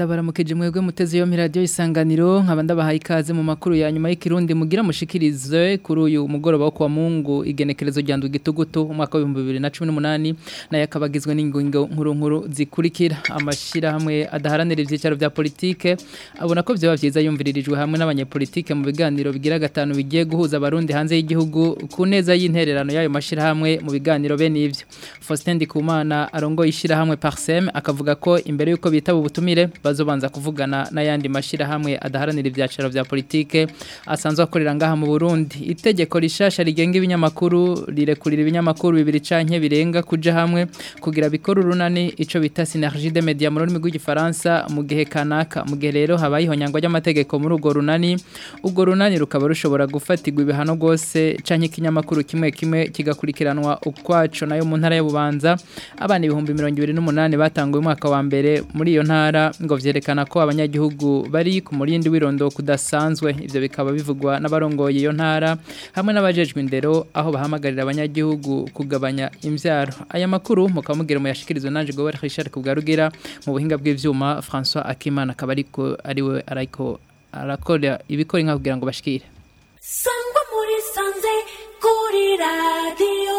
ndabaramukije mwebwe muteze yo radio isanganiro nkaba ndabahaye ikaze mu makuru ya nyuma y'ikirundi mugira mushikirize kuri uyu mugoroba wo kwa Mungu igenekerezo rya ndugitugutu umwaka wa 2018 naye akabagizwe n'ingingo nkuru nkuru zikurikira amashira hamwe adaharanira ivyicaro vya politike abona ko byo bavyiza yumviririjwe hamwe n'abanyepolitike mu biganiro bigira gatanu bigiye guhuza abarundi hanze y'igihugu ku neza y'intererano y'ayo mashira hamwe mu biganiro bene ivyo Faustin Ndikumana arongo ishira hamwe Parsem akavuga ko imbere yuko bitaba ubutumire bazobanza kuvugana n'ayandi mashira hamwe adaharanira ivyacaro vya politike asanzwe akorera ngaha mu Burundi itegeko rishasha rigenga ibinyamakuru rirekurira ibinyamakuru bibiri canke birenga kuja hamwe kugira bikora urunani ico bita synergie de media mu rurimi rw'igifaransa mu gihe kanaka mu gihe rero habaye ihonyangwa ry'amategeko muri urwo runani urwo runani rukaba rushobora gufatirwa ibihano gose canke ikinyamakuru kimwe kimwe kigakurikiranwa ukwaco nayo mu ntara y'ububanza abana ibihumbi 28 batanguye umwaka wa mbere muri iyo ntara ngo vyerekana ko abanyagihugu bari ku murindi w'irondo kudasanzwe ivyo bikaba bivugwa n'abarongoye iyo ntara hamwe n'abajejwe indero aho bahamagarira abanyagihugu kugabanya imvyaro aya makuru mukamugira mu yashikirizwe nanje Gobert Richard Kubgarugira mu buhinga bw'ivyuma François Akimana kabariko ariwe ariko arakora ibikora inka kugira ngo bashikire sangwa muri sanze kuri radio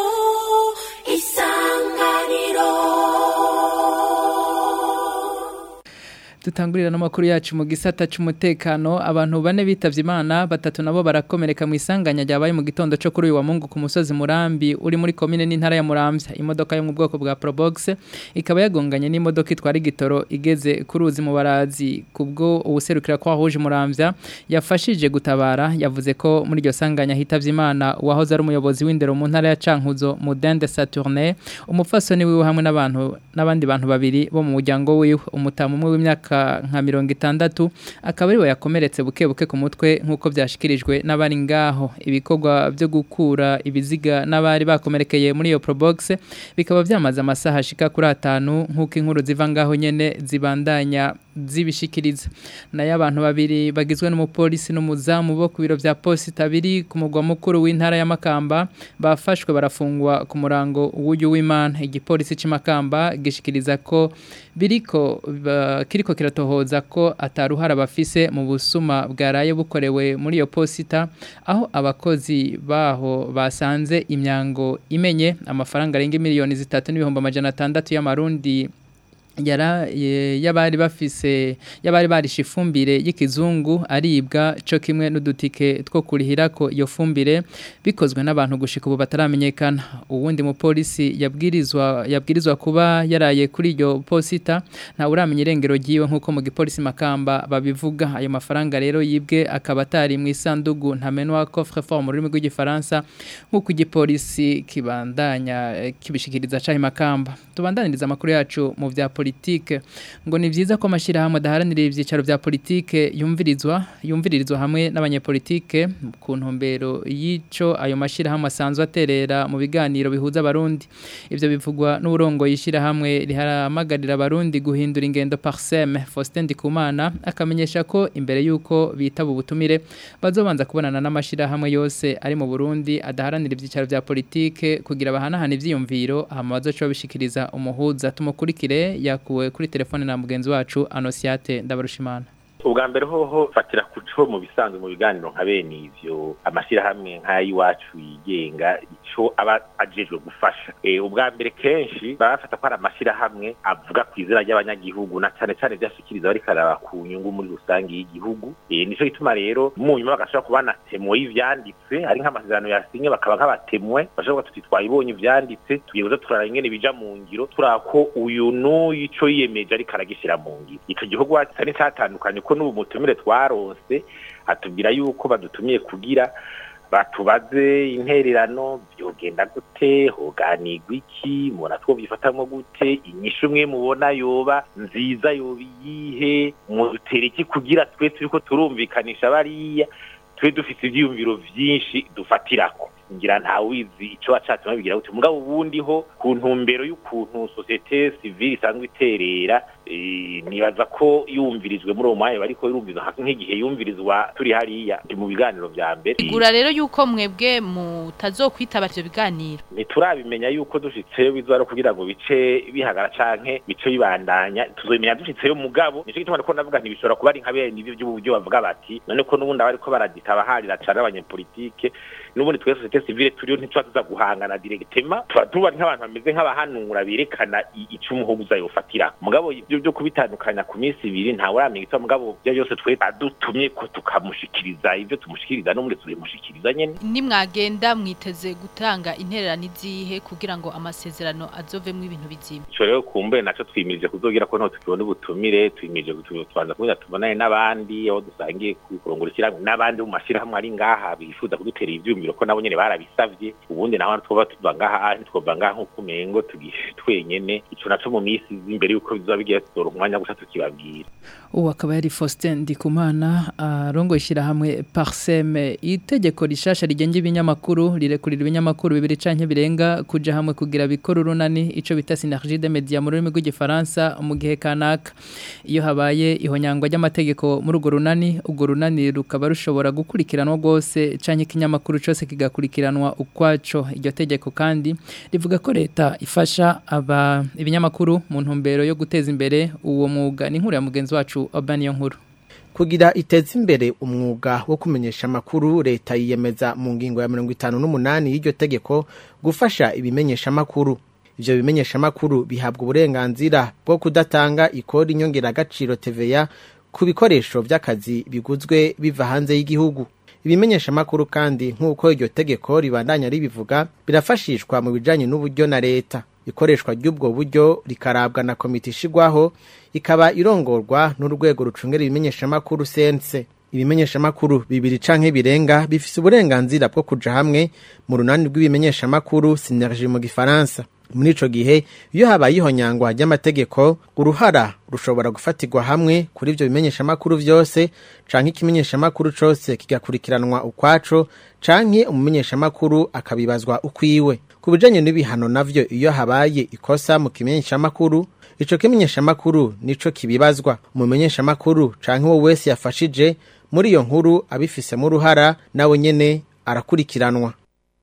isanganiro Tutangurira n'amakuru yacu mu gisata c'umutekano abantu bane bitavye Imana batatu nabo barakomereka mu isanganya ryabaye mu gitondo cyo kuri uyu wa Mungu ku musozi Murambi uri muri commune n'intara ya Muramvya imodoka yo mu bwoko bwa Probox ikaba yagonganye n'imodoka itwara igitoro igeze ku ruzi mu barazi kubwo ubuserukira kwa Rouge Muramvya yafashije gutabara yavuze ko muri iryo sanganya hitavye Imana wahoze ari umuyobozi w'indero mu ntara ya Cankuzo Mudende Saturne umufasoni wiwe hamwe n'abantu n'abandi bantu babiri bo mu muryango wiwe umutamu umwe w'imyaka nka mirongo itandatu akaba ariwe yakomeretse buke buke ku mutwe nk'uko byashikirijwe n'abari ngaho ibikorwa byo gukura ibiziga n'abari bakomerekeye muri iyo probox bikaba byamaze amasaha ashika kuri atanu nk'uko inkuru ziva ngaho nyene zibandanya zibishikiriza nayo abantu babiri bagizwe n'umupolisi n'umuzamu bo ku biro vya posita biri ku mugwa mukuru w'intara ya Makamba bafashwe barafungwa ku murango w'uyu w'Imana igipolisi cy'Imakamba gishikiriza ko biriko ba- kiriko kiratohoza ko ataruhara bafise mu busuma bwaraye bukorewe muri iyo posita aho abakozi baho basanze imyango imenye amafaranga arenga miliyoni zitatu n'ibihumbi amajana atandatu y'amarundi yara ye- yabari bafise yabari barisha ifumbire y'ikizungu aribwa co kimwe n'udutike two kurihirako iyo fumbire bikozwe n'abantu gushika ubu bataramenyekana uwundi mupolisi yabwirizwa yabwirizwa kuba yaraye kuri iyo posita nta uramenya irengero ryiwe nk'uko mu gipolisi makamba babivuga ayo mafaranga rero yibwe akaba atari mu isandugu ntamenwa coffre fort mu rurimi rw'igifaransa nk'uko igipolisi kibandanya eh, kibishikiriza cahi makamba tubandaniriza amakuru yacu mu vya politike ngo ni vyiza ko amashirahamwe adaharanira ivyicaro vya politike yumvirizwa yumviririzwa hamwe n'abanyepolitike ku ntumbero y'ico ayo mashirahamwe asanzwe aterera mu biganiro bihuza abarundi ivyo bivugwa n'uburongo yishirahamwe riharamagarira abarundi guhindura ingendo parsem Faustin Ndikumana akamenyesha ko imbere yuko bitaba ubutumire bazobanza kubonana n'amashirahamwe yose ari mu Burundi adaharanira ivyicaro vya politike kugira bahanahana ivyiyumviro hama bazoca babishikiriza umuhuza tumukurikire yakuwe kuri telefone na mugenzi wacu Anosiate Ndabarushimana ubwa mbere hoho fatira kuco mu bisanzwe mu biganiro nka bene ivyo amashyirahamwe nk'ay'iwacu yigenga ico aba ajejwe gufasha e, ubwa mbere kenshi baba bafata ko ari amashyirahamwe avuga ku izina ry'abanyagihugu na cane cane vyashikiriza bariko araba ku nyungu muri rusange y'igihugu e, nico gituma rero mu nyuma bagashobora kuba na temwe y'ivyanditse ari nk'amasezerano yasinye bakaba nk'abatemwe bashobora tuti twayibonye ivyanditse tugiye kuza turara ingene bija mu ngiro turaba ko uyu n'uyu ico yiyemeje ariko aragishira mu ngiro ico gihugu atari catandukanye ko n'ubu mutumire twarose atubwira yuko badutumiye kugira batubaze intererano byogenda gute hoganirwa iki mubona twobyifatamwo gute inyishu umwe mubona yoba nziza yoba iyihe mudutera iki kugira twe turiko turumvikanisha bariya twe dufite ivyiyumviro vyinshi dufatirako ngira nta wizi ico wacatuma bigira gute mugabo ubundi ho ku ntumbero y'ukuntu societe civile isanzwe iterera eh, nibaza ko yumvirizwe muri uwo mwanya bariko yumvirizwa nk'igihe yumvirizwa turi hariya mu biganiro vya mbere igura rero yuko mwebwe mutazokwitaba ivyo biganiro ntiturabimenya yuko dushitseyo bizoba ari kugira ngo bice bihagara canke bice bibandanya tuzobimenya dushitseyo mugabo nico gituma ariko ndavuga ntibishobora kuba ari nka bene ivyo by'uburyo bavuga bati none ko n'ubundi abariko baraditaba harira cane abanyepolitike n'ubundi twese societe civile turiyo ntituba tuza guhangana directement tuba tuba nk'abantu bameze nk'abahanura berekana i- ico umuhuguza yofatira mugabo ibyo byo kubitandukanya ku minsi ibiri ntawe uramenya icyo mugabo byo byose twe adutumye ko tukamushikiriza ibyo tumushikiriza n'ubundi tubimushikiriza nyene nimwagenda mwiteze gutanga intererano izihe kugira ngo amasezerano azovemwo ibintu bizima ico rero kumbe naco twimirije kuzogira ko nto tukibona ubutumire twimirije kutu- tubanza kugira tubonane n'abandi aho dusangiye kurongora ishyirahamwe n'abandi mu mashyirahamwe ari ngaha bifuza kudutera ivyumviro ko nabo nyene barabisavye ubundi naho twoba tuva ngaha ntitwova ngaha nk'uko umengo tugiye twenyene ico naco mu minsi izi imbere yuko bizoba bigiye tutora umwanya gusa tukibabwira ubu akaba yari Faustin Ndikumana arongo ishyirahamwe Parseme itegeko rishasha rigenga ibinyamakuru rirekurira ibinyamakuru bibiri canke birenga kuja hamwe kugira bikora urunani ico bita synergie de media mu rurimi rw'igifaransa mu gihe kanaka iyo habaye ihonyangwa ry'amategeko muri urwo runani urwo runani rukaba rushobora gukurikiranwa rwose canke ikinyamakuru cose kigakurikiranwa ukwaco iryo tegeko kandi rivuga ko leta ifasha aba ibinyamakuru mu ntumbero yo guteza imbere uwo mwuga ni inkuru ya mugenzi wacu Urban yo nkuru kugira iteze imbere umwuga wo kumenyesha amakuru leta yiyemeza mu ngingo ya mirongo itanu n'umunani y'iryo tegeko gufasha ibimenyesha amakuru ivyo bimenyesha amakuru bihabwa uburenganzira bwo kudatanga ikori nyongeragaciro TVA ku bikoresho vy'akazi biguzwe biva hanze y'igihugu ibimenyesha amakuru kandi nk'uko iryo tegeko ribandanya ribivuga birafashishwa mu bijanye n'uburyo na leta ikoreshwa ry'ubwo buryo rikarabwa na komite ishigwaho ikaba irongorwa n'urwego rucungera ibimenyeshamakuru sense ibimenyeshamakuru bibiri canke birenga bifise uburenganzira bwo kuja hamwe mu runani rw'ibimenyeshamakuru synergie mu gifaransa muri ico gihe iyo habaye ihonyangwa ry'amategeko uruhara rushobora gufatirwa hamwe kuri ivyo bimenyeshamakuru vyose canke ikimenyeshamakuru cose kigakurikiranwa ukwaco canke umumenyeshamakuru akabibazwa ukwiwe ku bijanye n'ibihano navyo iyo habaye ikosa mu kimenyeshamakuru ico kimenyeshamakuru nico kibibazwa umumenyeshamakuru canke uwo wese yafashije muri iyo nkuru abifisemo uruhara nawe nyene arakurikiranwa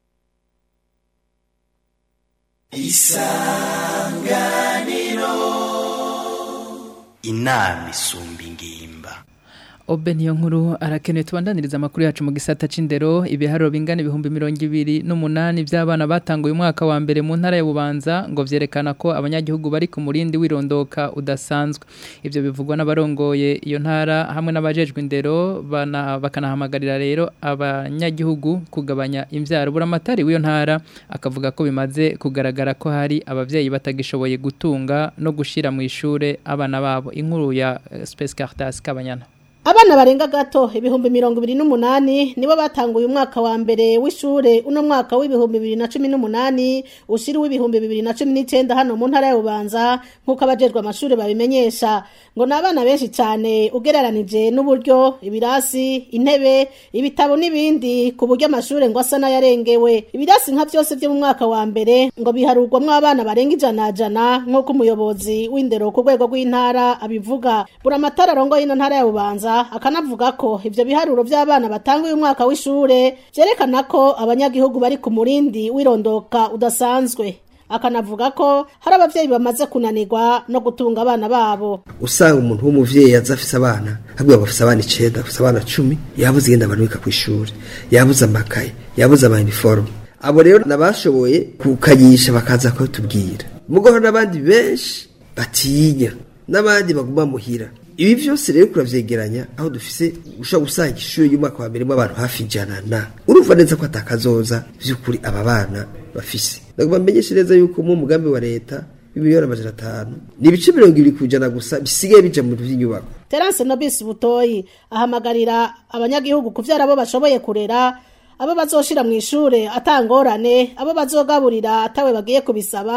inama isumba ingimba Obe niyo nkuru arakenewe tubandaniriza amakuru yacu mu gisata c'indero ibiharuro bingana ibihumbi mirongo ibiri n'umunani by'abana batanguye umwaka wa mbere mu ntara ya Bubanza ngo vyerekana ko abanyagihugu bari ku murindi wirondoka udasanzwe ivyo bivugwa n'abarongoye iyo ntara hamwe n'abajejwe indero bana bakanahamagarira rero abanyagihugu kugabanya imvyaro buramatari w'iyo ntara akavuga ko bimaze kugaragara ko hari abavyeyi batagishoboye gutunga no gushira mu ishure abana babo inkuru ya eh, Space Caritas Kabanyana Abana barenga gato ibihumbi mirongo ibiri n'umunani nibo batanguye umwaka wa mbere w'ishure uno mwaka w'ibihumbi bibiri na cumi n'umunani ushira w'ibihumbi bibiri na cumi n'icenda hano mu ntara ya Bubanza nk'uko abajejwe amashure babimenyesha ngo ni abana benshi cyane ugereranije n'uburyo ibirasi intebe ibitabo n'ibindi ku buryo amashure ngo asa n'ayarengewe ibirasi nka byose byo mu mwaka wa mbere ngo biharurwamwo abana barenga ijana jana nk'uko umuyobozi w'indero ku rwego rw'intara abivuga buramatara arongoye ino ntara ya Bubanza akanavuga ko ivyo biharuro by'abana batanguye umwaka w'ishure vyerekana ko abanyagihugu bari ku murindi wirondoka udasanzwe akanavuga ko hari abavyeyi bamaze kunanirwa no gutunga abana babo usanga umuntu w'umuvyeyi aza afise abana habwiye bafise abana icenda afise abana cumi yabuze igenda barubika kw'ishuri yabuze amakaye yabuze ama uniforme abo rero nabashoboye kukanyisha bakaza kubitubwira mugo hari n'abandi benshi batinya n'abandi baguma muhira ibi vyose rero kuravyegeranya aho dufise ushobora gusanga ishuri y'umwaka wa mbere mu abantu hafi ijana na urumva neza ko atakazoza vy'ukuri aba bana bafise ndagomba mmenyeshe neza yuko mu mugambi wa leta w'imiliyoni amajana atanu ni ibice mirongo ibiri kujana gusa bisigaye bija mu vy'inyubako Terence Nobis Butoyi ahamagarira abanyagihugu kuvyara abo bashoboye kurera abo bazoshira mu ishure atangorane abo bazogaburira atawe bagiye kubisaba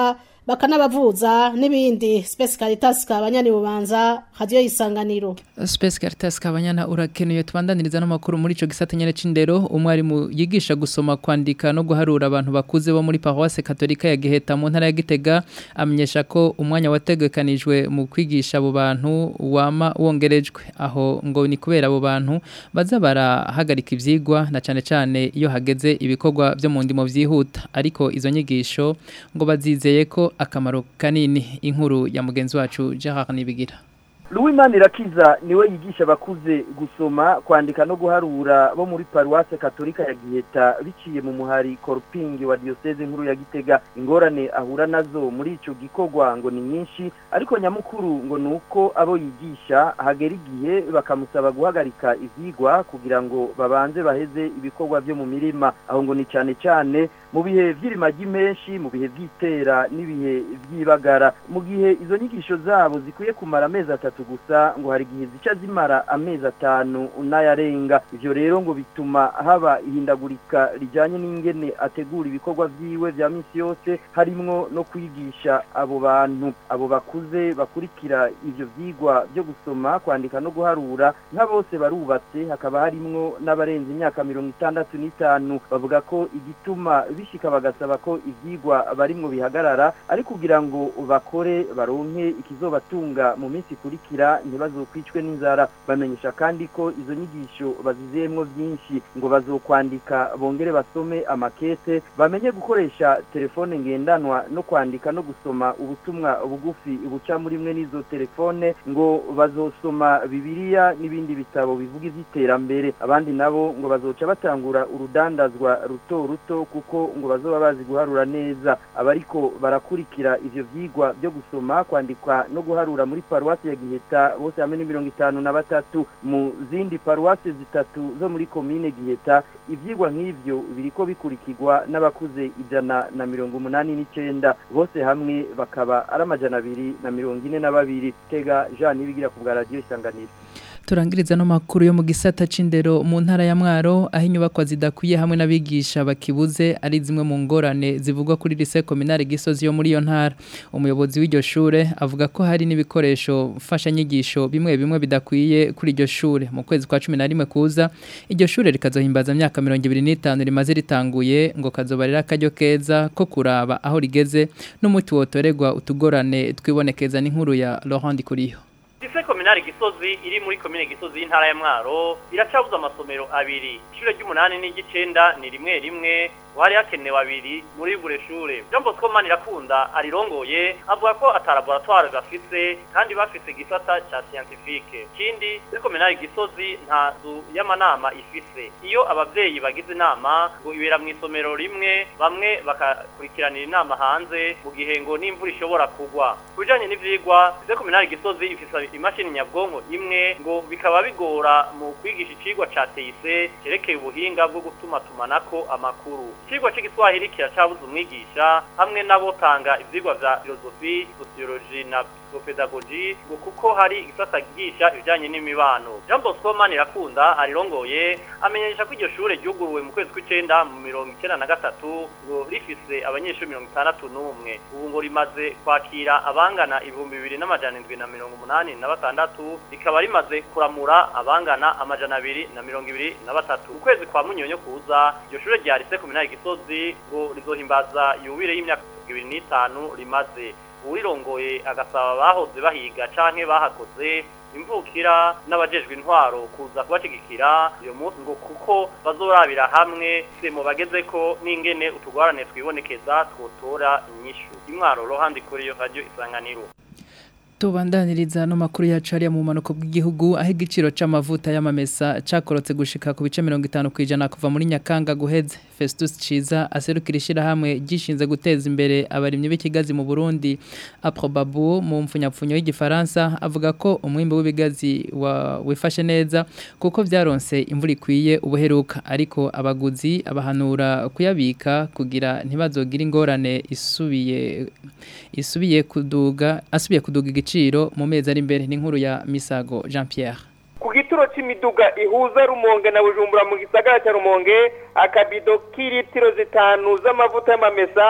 bakanabavuza n'ibindi Space Caritas kabanyani bubanza radio isanganiro Space Caritas kabanyana urakenuye tubandaniriza n'amakuru muri ico gisata nyene c'indero umwarimu yigisha gusoma kwandika no guharura abantu bakuze bo muri Paroisse Katolika ya Giheta mu ntara ya Gitega amenyesha ko umwanya wategekanijwe mu kwigisha abo bantu wama wongerejwe aho ngo ni kubera abo bantu baza barahagarika ivyigwa na cane cane iyo hageze ibikorwa byo mu ndimo vyihuta ariko izo nyigisho ngo bazizeye ko akamaro kanini inkuru ya mugenzi wacu Gerard Nibigira Louis Irakiza niwe yigisha abakuze gusoma kwandika no guharura bo muri Paroisse Katolika ya Giheta biciye mu muhari Korping wa Diocese nkuru ya Gitega ingorane ahura nazo muri ico gikorwa ngo ni nyinshi ariko nyamukuru ngo nuko abo yigisha hagera igihe bakamusaba guhagarika ivyigwa kugira ngo babanze baheze ibikorwa byo mu mirima aho ngo ni cyane cyane mu bihe vy'irimagi menshi mu bihe vy'itera n'ibihe vy'ibagara mu gihe izo nyigisho zabo zikwiye kumara amezi atatu gusa ngo hari igihe zica zimara amezi atanu n'ayarenga ivyo rero ngo bituma haba ihindagurika rijanye n'ingene ategura ibikorwa vyiwe vya misi yose harimwo no kwigisha abo bantu abo bakuze bakurikira ivyo vyigwa vyo gusoma kwandika no guharura nka bose barubatse hakaba harimwo n'abarenze imyaka mirongo itandatu n'itanu bavuga ko igituma bishika bagasaba ko ivyigwa barimwo bihagarara ari kugira ngo bakore baronke ikizobatunga mu minsi ikurikira ntibazokwicwe n'inzara bamenyesha kandi ko izo nyigisho bazizeyemwo vyinshi ngo bazokwandika bongere basome amakete bamenye gukoresha telefone ngendanwa no kwandika no gusoma ubutumwa bugufi buca muri mwe n'izo telefone ngo bazosoma bibiliya n'ibindi bitabo bivuga ivy'iterambere abandi nabo ngo bazoca batangura urudandazwa ruto ruto kuko ngo bazoba bazi guharura neza abariko barakurikira ivyo vyigwa byo gusoma kwandikwa no guharura muri paruwasi ya Giheta bose hamwe ni mirongo itanu na batatu mu zindi paruwasi zitatu zo muri komine Giheta ivyigwa nk'ivyo biriko bikurikirwa n'abakuze ijana na mirongo umunani n'icenda bose hamwe bakaba ari amajana abiri na mirongo ine na babiri tega Jean Nibigira ku bwa radio isanganiro turangiriza no makuru yo mu gisata c'indero mu ntara ya Mwaro aho inyubakwa zidakwiye hamwe n'abigisha bakibuze ari zimwe mu ngorane zivugwa kuri lycée communale Gisozi yo muri iyo ntara umuyobozi w'iryo shure avuga ko hari n'ibikoresho mfasha nyigisho bimwe bimwe bidakwiye kuri iryo shure mu kwezi kwa 11 kuza iryo shure rikazohimbaza imyaka 25 rimaze ritanguye ngo kazobarira akaryo keza ko kuraba aho rigeze n'umuti wotoregwa utugorane twibonekeza n'inkuru ya Laurent Kuriyo Lycée communale Gisozi iri muri commune Gisozi y'intara ya Mwaro iracabuza amasomero abiri ishure ry'umunani n'igicenda ni rimwe rimwe wari hakenewe abiri muri buri shure Jean Bosco Manirakunda arirongoye avuga ko ata laboratoire bafise kandi bafise igisata ca scientifique kindi muri communale Gisozi nta nzu y'amanama ifise iyo abavyeyi bagize inama ngo ibera mu isomero rimwe bamwe bakakurikiranira inama hanze mu gihe ngo n'imvura ishobora kugwa kubijanye n'ivyigwa lycée communale Gisozi ifise imashini nyabwonko imwe ngo bikaba bigora mu kwigisha icigwa ca TIC cerekeye ubuhinga bwo gutuma tumanako amakuru icigwa c'igiswahili kiracabuza umwigisha hamwe n'abotanga ivyigwa vya filosofi sociology na psychopedagogy ngo kuko hari igisata gigisha ibijanye n'imibano Jean Bosco Manirakunda arirongoye amenyesha ko iryo shure ryuguruwe mu kwezi kw'icenda mu mirongo icenda na gatatu ngo rifise abanyeshuri mirongo itandatu n'umwe ubu ngo rimaze kwakira abangana ibihumbi bibiri n'amajana indwi na mirongo umunani na batandatu rikaba rimaze kuramura abangana amajana abiri na mirongo ibiri na batatu ukwezi kwa munyonyo kuza iryo shure rya lycée communale Gisozi ngo rizohimbaza yubire y'imyaka ibiri n'itanu rimaze uwirongoye agasaba abahoze bahiga canke bahakoze imvukira n'abajejwe intwaro kuza kubashigikira uyo munsi ngo kuko bazorabira hamwe se mu bageze ko n'ingene utugwarane twibonekeza twotora inyishu imwaro rohandi kuri yo radio isanganiro tubandaniriza no makuru yacu hariya mu manuko bw'igihugu aho igiciro c'amavuta y'amamesa cakorotse gushika ku bice 50 kwijana kuva muri Nyakanga guheze Festus Ciza aserukira ishirahamwe gishinze guteza imbere abarimyi b'ikigazi mu Burundi Aprobabu mu mfunyapfunyo y'igifaransa avuga ko umwimbo w'ibigazi wifashe neza kuko vyaronse imvura ikwiye ubuheruka ariko abaguzi abahanura kuyabika kugira ntibazogira ingorane isubiye isubiye kuduga asubiye kuduga igiciro mu mezi ari imbere n'inkuru ya Misago Jean Pierre ku gituro c'imiduga ihuza rumonge na bujumbura mu gisagara cya rumonge akabido k'ilitiro zitanu z'amavuta y'amamesa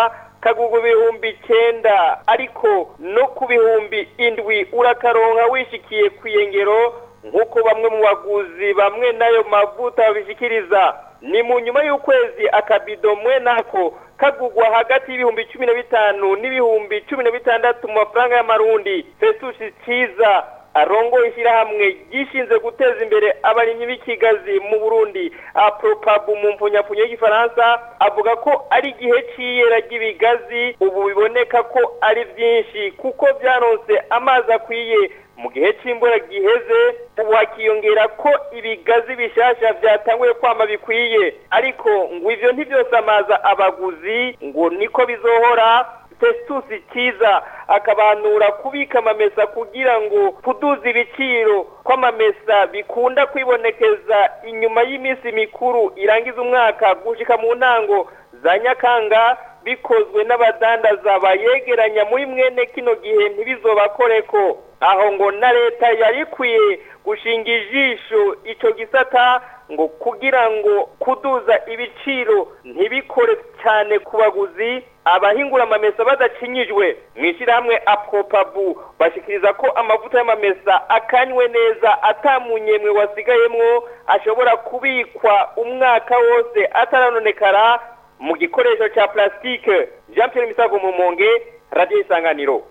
kagugwa ibihumbi icenda ariko no ku bihumbi indwi urakaronka wishikiye kwiyengero nk'uko bamwe mu baguzi bamwe n'ayo mavuta babishikiriza ni mu nyuma y'ukwezi akabido mwe nako kagugwa hagati y'ibihumbi cumi na bitanu n'ibihumbi cumi na bitandatu mu mafaranga y'amarundi fesushi ciza arongo ishyirahamwe gishinze guteza imbere abarimyi b'ikigazi mu burundi apropabu mu mpunyapfunyo y'igifaransa avuga ko ari igihe c'iyera ry'ibigazi ubu biboneka ko ari vyinshi kuko vyaronse amazi akwiye mu gihe cy'imbura giheze ubu hakiyongera ko ibigazi bishasha byatanguye kwama bikwiye ariko ngo ivyo ntivyosamaza abaguzi ngo niko bizohora Festus Kiza akabanura kubika amamesa kugira ngo kuduza ibiciro kw'amamesa bikunda kwibonekeza inyuma y'iminsi mikuru irangiza umwaka gushika mu ntango za Nyakanga bikozwe n'abadandaza bayegeranya muri mwene kino gihe ntibizobakoreko aho ngo na leta yari ikwiye gushinga ijisho ico gisata ngo kugira ngo kuduza ibiciro ntibikore cyane ku baguzi abahingura amamesa badacinyijwe mu ishyirahamwe apropabu bashikiriza ko amavuta y'amamesa akanywe neza atamunyemwe wasigayemwo ashobora kubikwa umwaka wose ataranonekara mu gikoresho cya plastique jean pierre misago mu monge radiyo isanganiro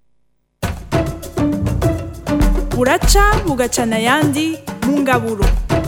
buraca bugacana ayandi mu ngaburo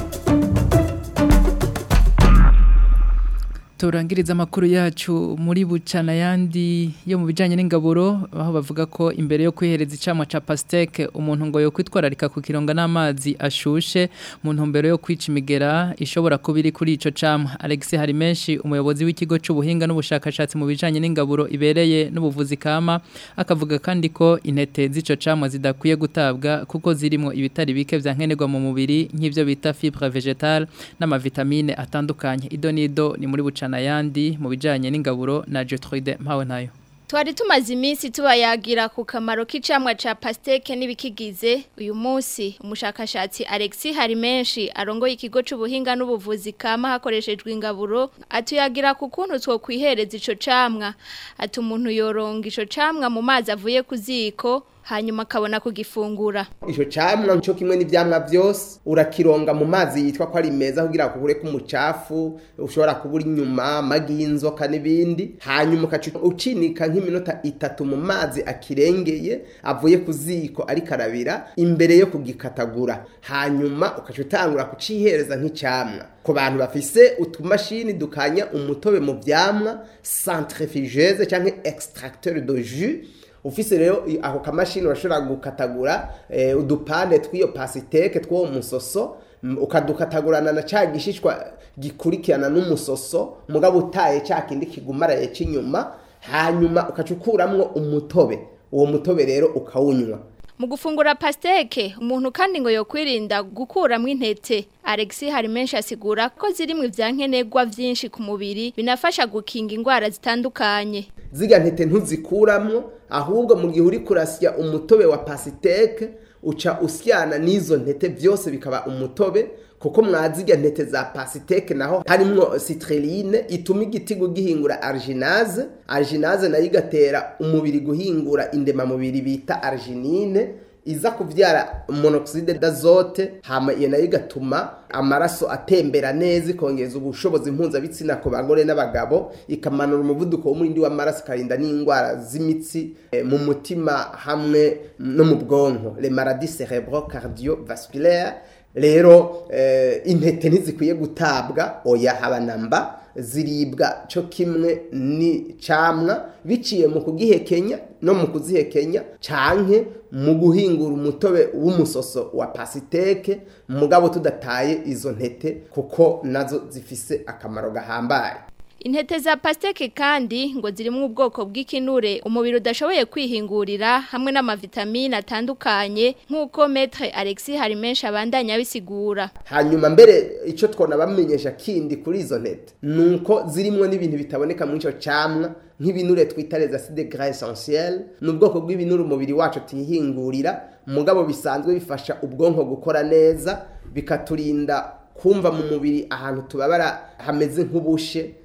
turangiriza amakuru yacu muri bucana yandi yo mu bijanye n'ingaburo aho bavuga ko imbere yo kwihereza icamwa ca pasteke umuntu ngo yo kwitwararika ku kironga n'amazi ashushe mu ntumbero yo kwica imigera ishobora kuba iri kuri ico camwa Alex Harimenshi umuyobozi w'ikigo c'ubuhinga n'ubushakashatsi mu bijanye n'ingaburo ibereye n'ubuvuzi kama akavuga kandi ko intete z'ico camwa zidakwiye gutabwa kuko zirimo ibitari bike vyankenerwa mu mubiri nk'ivyo bita fibre végétale n'amavitamine atandukanye idonido ni muri bucana yandi mu bijanye n'ingaburo na Gertrude mpawe nayo Twari tumaze iminsi tubayagira ku kamaro k'icamwa ca pasteke n'ibikigize uyu munsi umushakashatsi Alexis Harimenshi arongoye ikigo c'ubuhinga n'ubuvuzi kama hakoreshejwe ingaburo atuyagira ku kuntu two kwihereza ico camwa ati umuntu yoronga ico camwa mu mazi avuye ku ziko hanyuma akabona kugifungura ico camwa cyo kimwe n'ivyamwa byose urakironga mu mazi yitwa ko ari meza kugira ngo kure kumucafu ushobora kubura inyuma amagi y'inzoka n'ibindi hanyuma ukaca ucinika nk'iminota itatu mu mazi akirengeye avuye ku ziko ari karabira imbere yo kugikatagura hanyuma ukaca utangura kucihereza nk'icamwa ku bantu bafise utumashini dukanya umutobe mu vyamwa centrifugeuse canke extracteur de jus ufise rero ako kamashini urashobora gukatagura eh, udupande tw'iyo pasiteke tw'uwo musoso ukadukatagurana na ca gishishwa gikurikirana n'umusoso mugabo utaye ca kindi kigumaraye c'inyuma hanyuma ukaca ukuramwo umutobe uwo mutobe rero ukawunywa mu gufungura pasteke umuntu kandi ngo yokwirinda gukuramo intete Alexis Harimenshi asigura ko zirimo ivyankenerwa vyinshi ku mubiri binafasha gukinga ingwara zitandukanye ziga ntete ntuzikuramwo ahubwo mu gihe uri kurasya umutobe wa pasiteke uca usyana n'izo ntete byose bikaba umutobe kuko mwazirya ntete za pasiteke naho harimwo citrulline ituma igitigu gihingura arginase arginase nayo igatera umubiri guhingura indemamubiri bita arginine iza kuvyara monoxide d'azote hama iyo nayo igatuma amaraso atembera neza ikongeza ubushobozi mpuzabitsina ku bagore n'abagabo ikamanura umuvuduko w'umurindi w'amaraso ikarinda n'indwara z'imitsi eh, mu mutima hamwe no mu bwonko le maladies cerebro cardiovasculaire rero eh, intete ntizikwiye gutabwa oya haba namba ziribwa cyo kimwe ni camwa biciye mu kugihekenya no mu kuzihekenya canke mu guhingura umutobe w'umusoso wa pasiteke mugabo tudataye izo ntete kuko nazo zifise akamaro gahambaye Intete za pasteke kandi ngo zirimo ubwoko bw'ikinure umubiri udashoboye kwihingurira hamwe n'amavitamine atandukanye nk'uko Maître Alexis Harimenshi abandanya bisigura. hanyuma mbere icyo twona bamenyesha kindi kuri izo ntete nuko zirimo n'ibintu bitaboneka muri icyo camwa nk'ibinure twita les acides gras essentiels ni ubwoko bw'ibinure umubiri wacu tihingurira mugabo bisanzwe bifasha ubwonko gukora neza bikaturinda kumva mu mubiri ahantu tubabara hameze nk'ubushe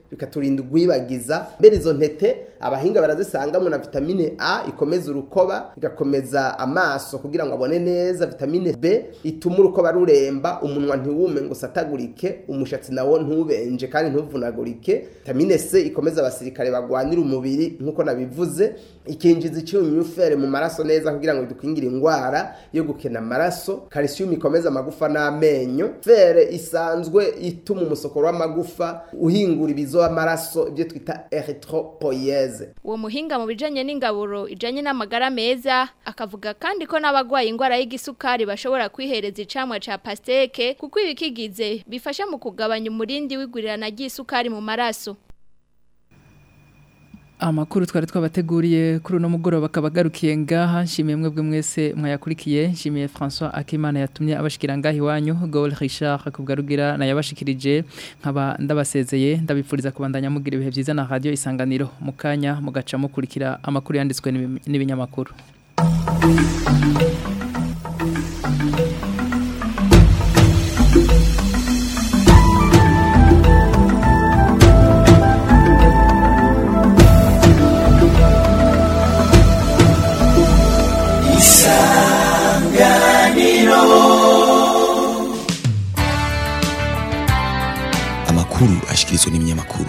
bikaturinda ugwibagiza mbere izo ntete abahinga barazisangamo na vitamine A ikomeza urukoba igakomeza amaso kugira ngo abone neza vitamine B ituma urukoba ruremba umunwa ntiwume ngo usatagurike umushatsi nawo ntubenje kandi ntuvunagurike vitamine C ikomeza abasirikare bagwanira umubiri nk'uko nabivuze ikinjiza icyunyufere mu maraso neza kugira ngo bidukingire indwara yo gukena amaraso calcium ikomeza amagufa n'amenyo fere isanzwe ituma umusokoro w'amagufa uhingura ibizo amaraso ibyo twita erythropoiese uwo muhinga mu bijanye n'ingaburo ijanye n'amagara meza akavuga kandi ko n'abagwaye ingwara y'igisukari bashobora kwihereza icamwa ca pasteke kuko ibikigize bifasha mu kugabanya umurindi w'igurirana ry'isukari mu maraso Amakuru twari twabateguriye kuri uno mugoroba kabagarukiye ngaha nshimiye mwebwe mwese mwayakurikiye nshimiye François Akimana yatumye abashikira ngaha iwanyu Gol Richard akubgarugira na yabashikirije nkaba ndabasezeye ndabipfuriza kubandanya mugira ibihe byiza na radio isanganiro mukanya mugaca mukurikira amakuru yanditswe n'ibi- n'ibinyamakuru amakuru ashikirizwa n'ibinyamakuru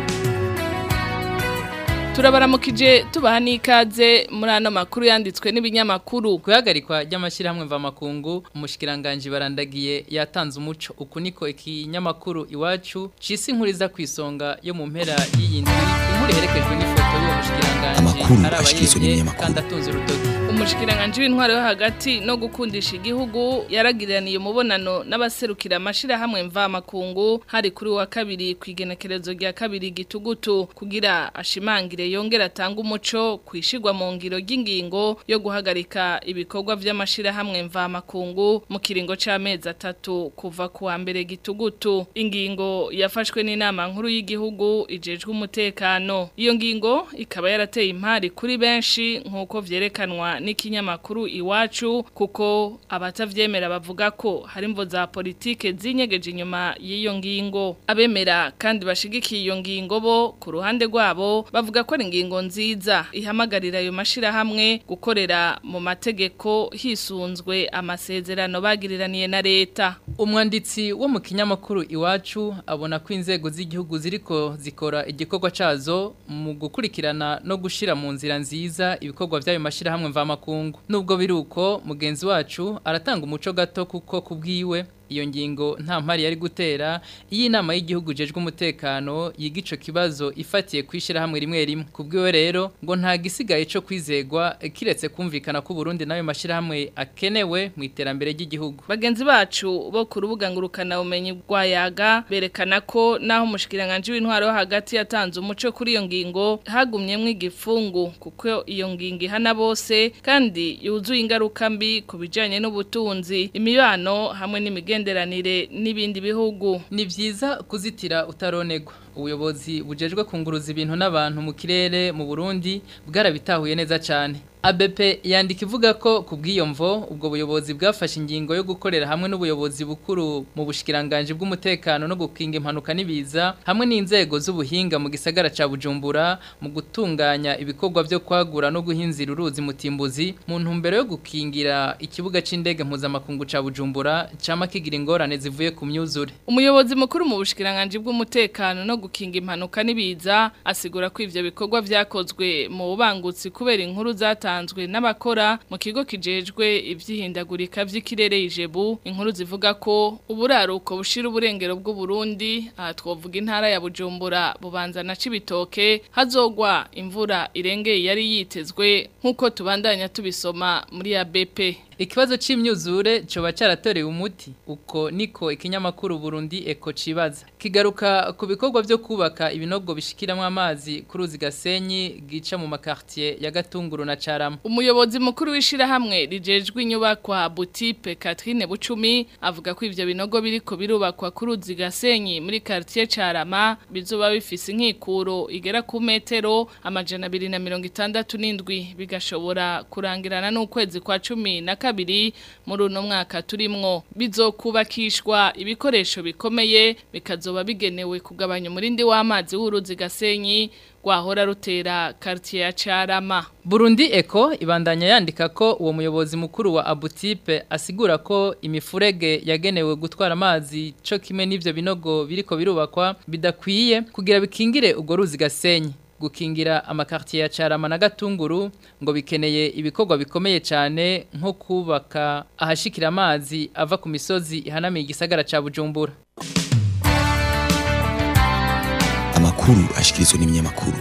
turabaramukije tubaha n'ikaze muri ano makuru yanditswe n'ibinyamakuru guhagarikwa ry'amashyirahamwe mvamakungu umushikiranganje barandagiye yatanze umuco uku niko ikinyamakuru iwacu cisi inkuriza ku isonga yo mu mpera y'iyi ndwi inkuru iherekejwe n'ifoto y'uwo mushikiranganje Amakuru ari ashikirizwa abayevye n'ibinyamakuru. kandi atunze urutoki umushikiranganje w'intwaro yo hagati no gukundisha igihugu yaragiraniye umubonano n'abaserukira amashirahamwe mvamakungu hari kuri wa kabiri ku igenekerezo rya kabiri gitugutu kugira ashimangire yongera atanga umuco kwishigwa mu ngiro ry'ingingo yo guhagarika ibikorwa vy'amashirahamwe mvamakungu mu kiringo c'amezi atatu kuva ku wa mbere gitugutu ingingo yafashwe n'inama nkuru y'igihugu ijejwe umutekano iyo ngingo ikaba yarateye impari kuri benshi nk'uko vyerekanwa n'ikinyamakuru iwacu kuko abatavyemera bavuga ko hari imvo za politike zinyegeje inyuma y'iyo ngingo abemera kandi bashigikiye iyo ngingo bo ku ruhande rwabo bavuga ko ari ingingo nziza ihamagarira ayo mashirahamwe gukorera mu mategeko hisunzwe amasezerano bagiriraniye na leta umwanditsi wo mu kinyamakuru iwacu abona ko inzego z'igihugu ziriko zikora igikorwa cazo mu gukurikirana no gushira mu nzira nziza ibikorwa by'ayo mashirahamwe mvamakungu nubwo biri uko mugenzi wacu aratanga umuco gato kuko kubwiwe iyo ngingo nta mpari yari gutera iyi nama y'igihugu jejwe umutekano yiga ico kibazo ifatiye kwishira hamwe rimwe rimwe kubwiwe rero ngo nta gisigaye cyo kwizegwa kiretse kumvikana ko Burundi nayo mashira hamwe akenewe mu iterambere ry'igihugu bagenzi bacu bo ku rubuga ngurukana umenyi rwa yaga berekana ko naho umushikiranganje w'intwaro wo hagati yatanze umuco kuri iyo ngingo hagumyemwo igifungu kuko iyo ngingo ihana bose kandi yuzuye ingaruka mbi ku bijanye n'ubutunzi imibano hamwe n'imigenderanire n'ibindi bihugu ni vyiza kuzitira utaronegwa ubuyobozi bujejwe kunguruza ibintu n'abantu mu kirere mu Burundi bwarabitahuye neza cyane ABP yandika ivuga ko kubw'iyo mvo ubwo buyobozi bwafashe ingingo yo gukorera hamwe n'ubuyobozi bukuru mu bushikiranganje bw'umutekano no gukinga impanuka n'ibiza hamwe n'inzego z'ubuhinga mu gisagara ca Bujumbura mu gutunganya ibikorwa byo kwagura no guhinzira uruzi mutimbuzi mu ntumbero yo gukingira ikibuga c'indege mpuzamakungu ca Bujumbura cama kigira ingorane zivuye ku myuzure umuyobozi mukuru mu bushikiranganje bw'umutekano no gukinga impanuka n'ibiza asigura ko ivyo bikorwa vyakozwe mu bubangutsi kubera inkuru zatanzwe n'abakora mu kigo kijejwe ivyihindagurika vy'ikirere ijebu inkuru zivuga ko uburaruko bushira uburengero bw'u Burundi aha twovuga intara ya Bujumbura bubanza na cibitoke hazogwa imvura irengeye yari yitezwe nkuko tubandanya tubisoma muri ya BP Ikibazo c'imyuzure coba caratorewe umuti uko niko ikinyamakuru Burundi Eko cibaza kigaruka ku bikorwa byo kubaka ibinogo bishikiramwe amazi ku ruzi Gasenyi gica mu makartier ya Gatunguru na Carama umuyobozi mukuru wishira hamwe rijejwe inyubakwa Butipe Catherine Bucumi avuga ko ivyo binogo biriko birubakwa ku ruzi Gasenyi muri quartier Carama bizoba bifise inkikuro igera ku metero amajana 267 bigashobora kurangirana n'ukwezi kwa 10 na kabiri muri uno mwaka turimwo bizokubakishwa ibikoresho bikomeye bikazoba bigenewe kugabanya umurindi w'amazi w'uruzi gasenyi rwahora rutera quartier ya Carama Burundi Eco ibandanya yandika ko uwo muyobozi mukuru wa Abutipe asigura ko imifurege yagenewe gutwara amazi cyo kimwe n'ivyo binogo biriko birubakwa bidakwiye kugira bikingire ubwo ruzi gasenyi gukingira amakartier ya Carama na Gatunguru ngo bikeneye ibikorwa bikomeye cyane nko kubaka ahashikira amazi ava ku misozi ihanamiye igisagara ca Bujumbura amakuru ashikirizwa n'ibinyamakuru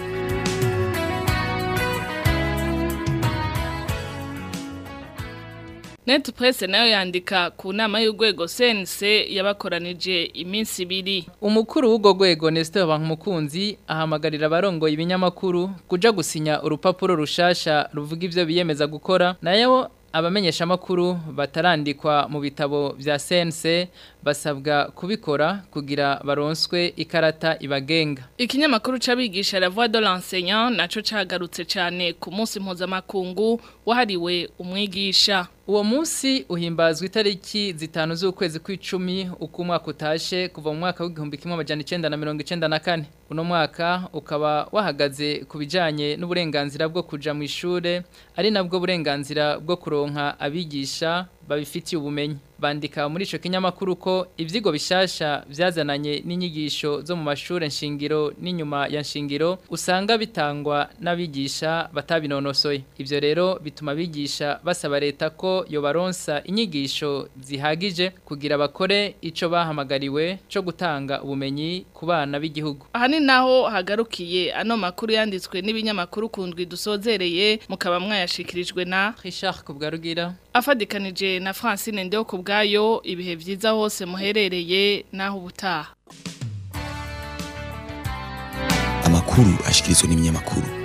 Net Press nayo yandika ku nama y'urwego CNC yabakoranije iminsi ibiri. Umukuru w'ugo rwego Nestor Bankumukunzi ahamagarira abarongoye ibinyamakuru kuja gusinya urupapuro rushasha ruvuga ivyo biyemeza gukora nayo abamenyesha makuru batarandikwa mu bitabo vya CNC basabwa kubikora kugira baronswe ikarata ibagenga. Ikinyamakuru c'abigisha la voix de l'enseignant naco cagarutse cyane ku munsi mpuzamakungu wahariwe umwigisha. Uwo munsi uhimbazwa itariki zitanu z'ukwezi kw'icumi uko umwaka utashe kuva mu mwaka w'igihumbi kimwe amajana icenda na mirongo icenda na kane. Uno mwaka ukaba wahagaze ku bijanye n'uburenganzira bwo kuja mu ishure ari nabwo burenganzira bwo kuronka abigisha babifitiye ubumenyi bandika muri ico kinyamakuru ko ivyigo bishasha vyazananye n'inyigisho zo mu mashure nshingiro n'inyuma ya nshingiro usanga bitangwa n'abigisha batabinonosoye ivyo rero bituma abigisha basaba leta ko yobaronsa inyigisho zihagije kugira bakore ico bahamagariwe co gutanga ubumenyi ku bana b'igihugu aha ni naho hagarukiye ano makuru yanditswe n'ibinyamakuru kundwi dusozereye mukaba mwayashikirijwe na Richard Kubwarugira afadikanije na Francine Ndeo kubgayo ibihe vyiza hose muherereye naho ubutaha amakuru ashikirizwa n'ibinyamakuru